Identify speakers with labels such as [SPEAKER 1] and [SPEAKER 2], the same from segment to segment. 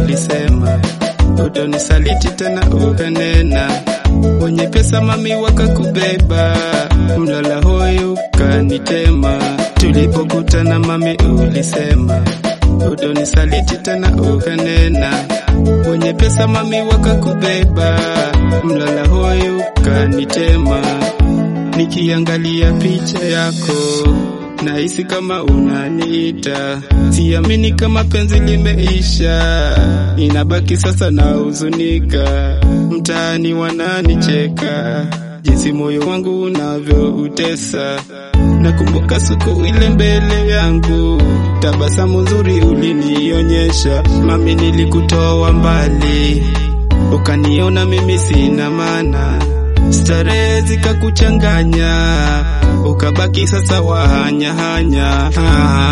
[SPEAKER 1] ulisema utonisaliti tena ukanena, wenye pesa mami wakakubeba, mlala hoi ukanitema. Tulipokutana mami ulisema utonisaliti tena ukanena, wenye pesa mami wakakubeba, mlala hoi ukanitema. Nikiangalia picha yako nahisi kama unaniita, siamini kama penzi limeisha, inabaki sasa na huzunika, mtaani wananicheka jinsi moyo wangu unavyoutesa. Nakumbuka siku ile mbele yangu, tabasamu nzuri ulinionyesha, mami, nilikutoa mbali, ukaniona mimi sina maana starehe zikakuchanganya, ukabaki sasa wahanyahanya. Ah,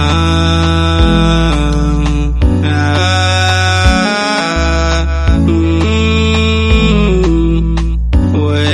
[SPEAKER 1] ah, mm, we.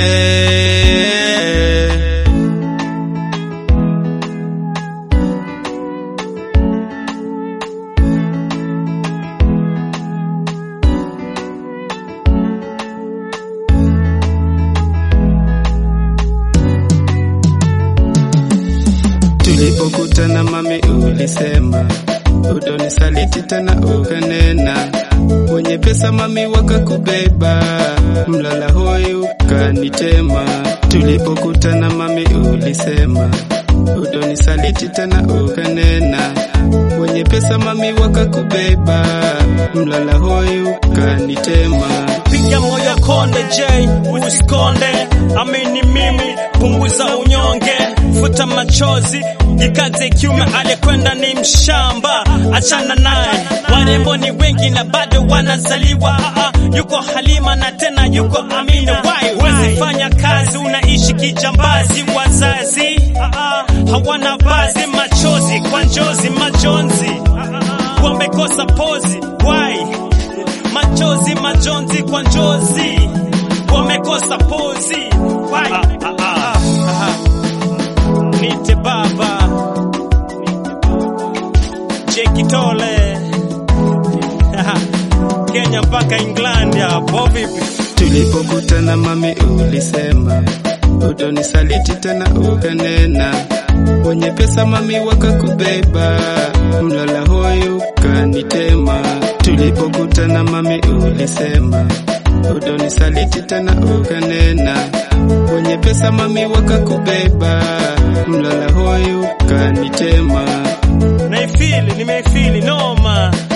[SPEAKER 1] Tulipokutana mami, ulisema utonisaliti tena ukanena, wenye pesa mami wakakubeba, mlala hoi ukanitema. Tulipokutana mami, ulisema utonisaliti tena ukanena, wenye pesa mami wakakubeba, mlala hoi ukanitema.
[SPEAKER 2] piga moyo konde J, usikonde, amini mimi, punguza unyonge, futa machozi, jikaze kiume, alikwenda ni mshamba, achana naye. Warembo ni wengi na bado wanazaliwa. Ah, ah, yuko Halima na tena yuko Amina. Why wezi fanya kazi, unaishi kijambazi, wazazi ah, ah, hawana bazi, machozi kwa njozi, majonzi wamekosa pozi. Why machozi majonzi kwa njozi wamekosa pozi Why? Ah, ah, ah, ah. nite baba jekitole Kenya mpaka England hapo vipi?
[SPEAKER 1] Tulipokutana mami, ulisema utonisaliti tena ukanena, wenye pesa mami wakakubeba, mlala hoi ukanitema. Tulipokutana mami, ulisema utonisaliti tena ukanena, wenye pesa mami wakakubeba, mlala hoi ukanitema.
[SPEAKER 2] Naifili, nimeifili noma